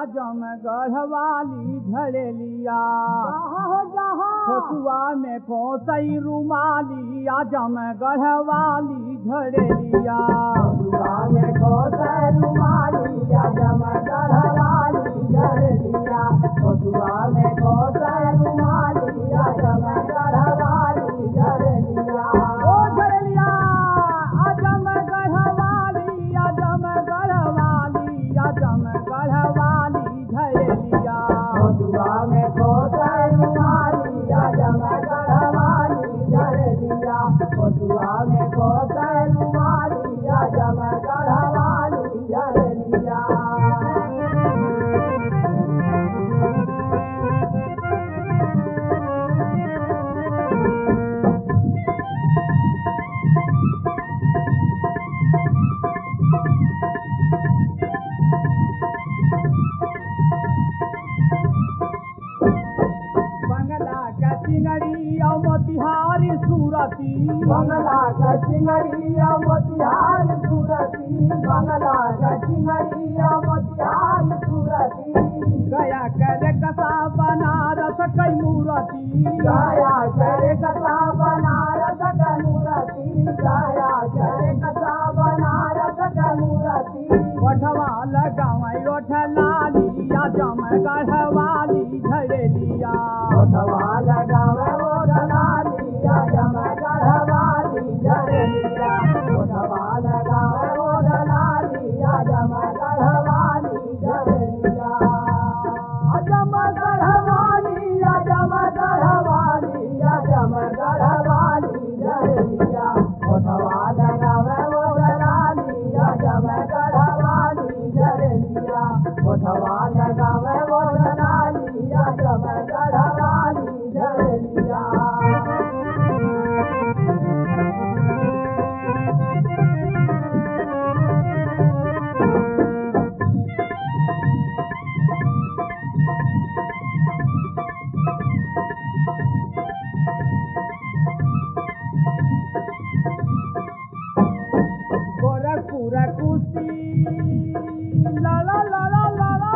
आजम गढ़वाली झड़ेलिया हो जहाँ खोसुआ में खोसई रुमाली आजम गढ़वाली झड़ेलिया में खोसे रुमाली आजम गढ़वाली झड़ेलिया खोसुआ में खोसे रुमाली आजम गढ़वाली झड़ेलिया ओ झड़ेलिया आजम गढ़वाली आजम गढ़वाली आजम गढ़वाली झड़ेलिया खोसुआ में खोसे रुमाली आजम गढ़वाली झड़ेलिया खोसुआ में खोसे रुमाली आजम गढ़वाली झड़ेलिया बंगला का चिंगड़ी और मोतिहारी सूरती बंगला का चिंगड़िया मोतिहार सूरती बंगला का चिंगड़िया मोतिहार सूरती गया करे कसा बनारस कई मूरती गाया करे कथा बनारस का मूरती गाया करे कथा बनारस का मूरती ओठवा लगावई ओठ लाली आजम गढ़वाली झड़ेलिया ओठवा लगावे वो डलालिया जम गढ़वाली झरलिया ओठवा लगावे वो डलालिया जम गढ़वाली झरलिया अजम गढ़वाली अजम गढ़वाली अजम गढ़वाली झरलिया ओठवा लगावे वो डलाली अजम गढ़वाली झरलिया ओठवा लगावे वो डलाली अजम गढ़वाली झरलिया गोरखपुर कुश्ती ला ला ला ला ला ला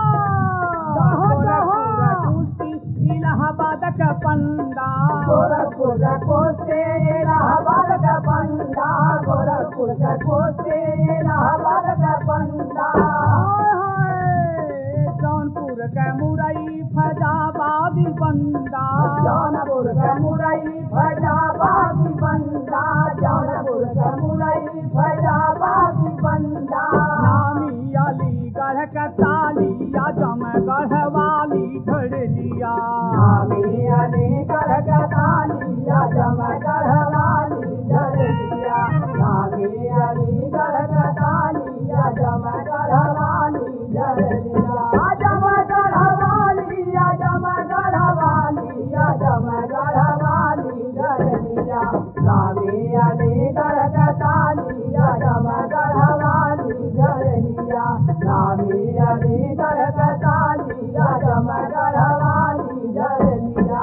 गोरखपुर कुश्ती इलाहाबाद का पंडा गोरखपुर का कोसे इलाहाबाद का पंडा गोरखपुर का कोसे इलाहाबाद का पंडा हाय हाय जौनपुर का मुरई फैजाबादी बंदा जौनपुर का मुरई फैजाबादी बंदा जौनपुर का मुरई फैजाबादी बंदा नामी अलीगढ़ का ताली आजम गढ़वाली झड़लिया नामी अलीगढ़ का तालिया जम गढ़वाली झरलिया नामी अलीगढ़ का तालिया जम गढ़वाली झरलिया जम गढ़वाली जम गढ़वाली जम गढ़वाली झरलिया नामी अलीगढ़ का तालिया जम गढ़वाली झरलिया नामी अलीगढ़ का तालिया जम गढ़वाली झरलिया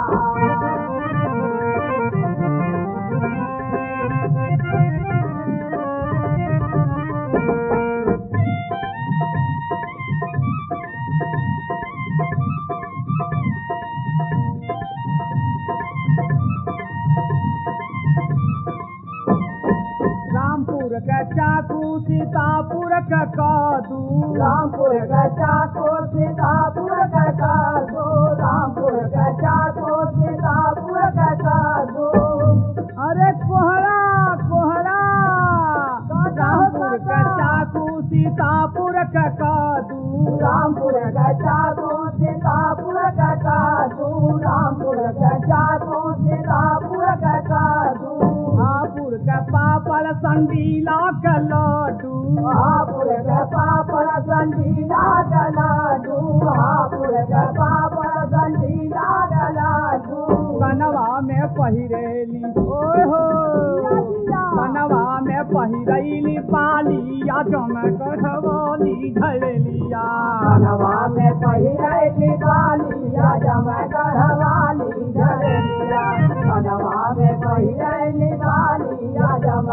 रामपुर का चाकू सीतापुर का कादू रामपुर का चाको सीतापुर का कादो रामपुर का चाको सीतापुर का कादो अरे कोहरा कोहरा रामपुर का चाकू सीतापुर का कादू रामपुर का चाको सीतापुर का कादो रामपुर का चाको सीतापुर का कादो हापुर का पापड़ संडीला का लड्डू हापुर का पापड़ संडीला का लाडू हापुर का पापड़ संडीला का लाडू कनवा में पहिरेली ओए हो कनवा में पहिरैली पाली आजम गढ़वाली झड़लिया कनवा में पहिरैली बालिया जम गढ़वाली झरलिया कनवा में पहिरैली बालिया जम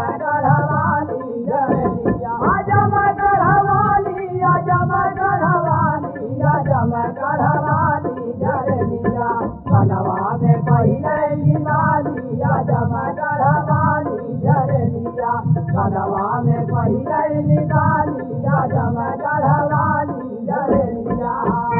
गढ़वाली झरलिया जम गढ़वाली जम गढ़वाली गढ़वा में पहिरे निकालिया जम गढ़वाली झरनिया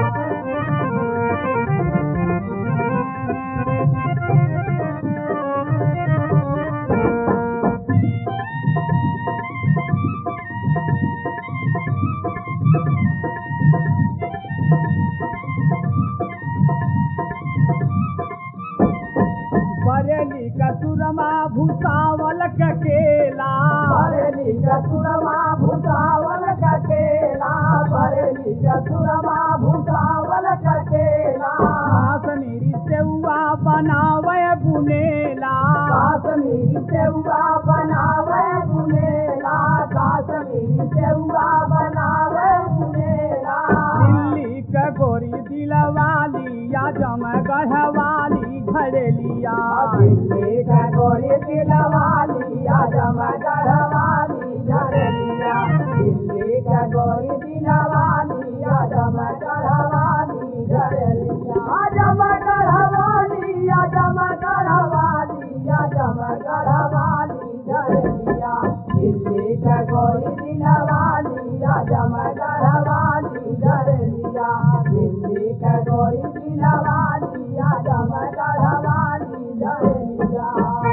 बरेली कसुरमा भूसावल ककेला बरेली कसुरमा भूसावल ककेला बरेली कसुरमा भूसावल ककेला काश्मीरी सेउआ बनावे बुनेला काश्मीरी सेउआ बनावे बुनेला काश्मीरी सेउआ बनावे बुनेला दिल्ली का गोरी दिलवाली या जम गढ़वाली घड़ेलिया दिल्ली का गोरी दिलवाली आजम गढ़वाली झरनिया दिल्ली का गोरी दिलवाली आजम गढ़वाली झरनिया आजम गढ़वाली आजम गढ़वाली आजम गढ़वाली झरनिया दिल्ली का गोरी दिलवाली आजम गढ़वाली झरनिया दिल्ली का गोरी दिलवाली आजम गढ़वाली झरनिया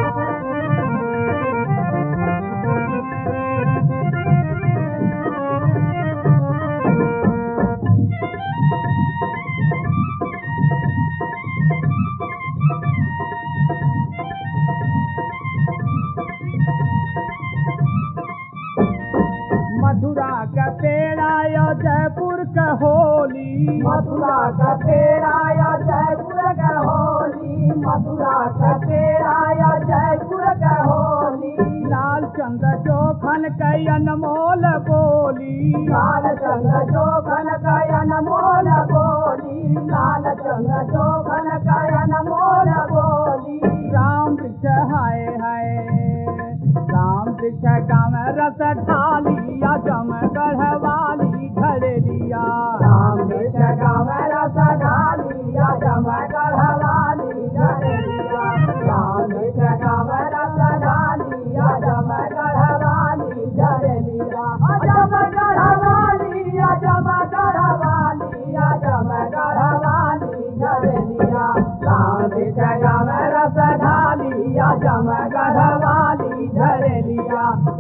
मथुरा का पेड़ा या जयपुर का होली मथुरा का पेड़ा या जयपुर का होली मथुरा का पेड़ा या जयपुर का होली लाल चंद चोखन का अनमोल बोली लाल चंद्र चोखन का अनमोल बोली लाल चंद्र चोखन का अनमोल बोली राम वृक्ष हाय हाय राम वृक्ष गाँव रस ढालिया जम गढ़वाली घड़ेलिया राम कृष्ण का मेरा सडालिया जम गढ़वाली झरनिया राम कृष्ण का मेरा सडालिया जम गढ़वाली झरनिया जम गढ़वाली जम गढ़वाली जम गढ़वाली झरनिया राम कृष्ण का मेरा सडालिया जम गढ़वाली झरनिया